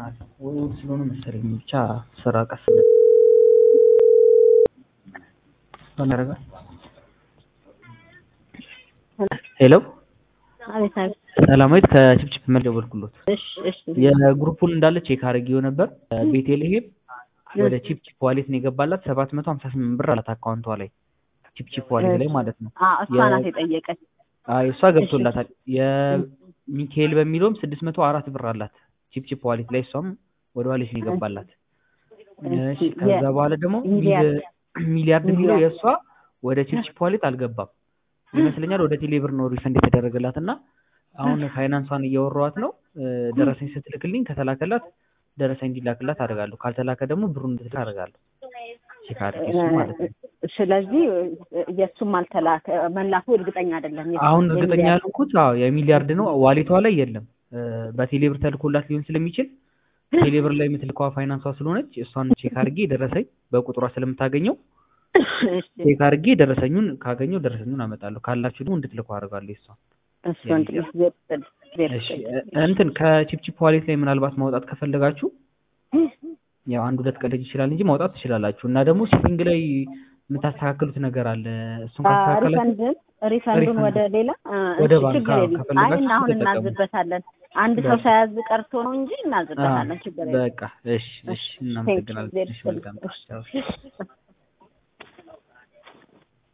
ይሆናል ወይ እሑድ ስለሆነ መሰለኝ ብቻ ስራ ቀስ ያደርጋል። ሄሎ አቤት አቤት። ሰላማዊት ከችፕችፕ መልስ ደወልኩሎት። እሺ እሺ የግሩፑን እንዳለ ቼክ አድርጌው ነበር። ቤቴልሄም ወደ ቺፕቺፕ ዋሌት ነው የገባላት ሰባት መቶ ሀምሳ ስምንት ብር አላት አካውንቷ ላይ ቺፕቺፕ ዋሌት ላይ ማለት ነው። አ እሷ ናት የጠየቀች። አይ እሷ ገብቶላታል። የሚካኤል በሚለውም ስድስት መቶ አራት ብር አላት ቺፕቺፕ ዋሌት ላይ እሷም ወደ ዋሌት ነው የገባላት። እሺ ከዛ በኋላ ደግሞ ሚሊያርድ ሚሊያርድ የሚለው የእሷ ወደ ቺፕቺፕ ዋሌት አልገባም ይመስለኛል። ወደ ቴሌብር ነው ሪፈንድ የተደረገላት እና አሁን ፋይናንሷን እያወራኋት ነው። ደረሰኝ ስትልክልኝ ከተላከላት ደረሰኝ እንዲላክላት አደርጋለሁ። ካልተላከ ደግሞ ብሩን እንድትልክ አደርጋለሁ። ቼክ አድርጌ እሱ ማለት ነው። ስለዚህ የእሱም አልተላከ መላኩ እርግጠኛ አይደለም። አሁን እርግጠኛ ያልኩት አዎ የሚሊያርድ ነው ዋሌቷ ላይ የለም። በቴሌብር ተልኮላት ሊሆን ስለሚችል ቴሌብር ላይ የምትልከዋ ፋይናንሷ ስለሆነች እሷን ቼክ አድርጌ ደረሰኝ በቁጥሯ ስለምታገኘው ቼክ አድርጌ ደረሰኙን ካገኘው ደረሰኙን አመጣለሁ። ካላችሁ ደግሞ እንድትልኩ አደርጋለሁ እሷን እንትን ከቺፕቺፕ ዋሌት ላይ ምናልባት ማውጣት ከፈለጋችሁ ያው አንድ ሁለት ቀን ልጅ ይችላል እንጂ ማውጣት ትችላላችሁ። እና ደግሞ ሲቲንግ ላይ የምታስተካክሉት ነገር አለ። እሱን ካስተካከላችሁ ሪፈንዱን ወደ ሌላ ወደ ባንክ ችግር የለም። አይ ከፈለጋችሁ አሁን ተጠቀሙ። እናዝበታለን። አንድ ሰው ሳያዝ ቀርቶ ነው እንጂ እናዝበታለን። ችግር የለም። በቃ እሺ፣ እሺ፣ እናመሰግናለን። እሺ፣ መልካም እሺ።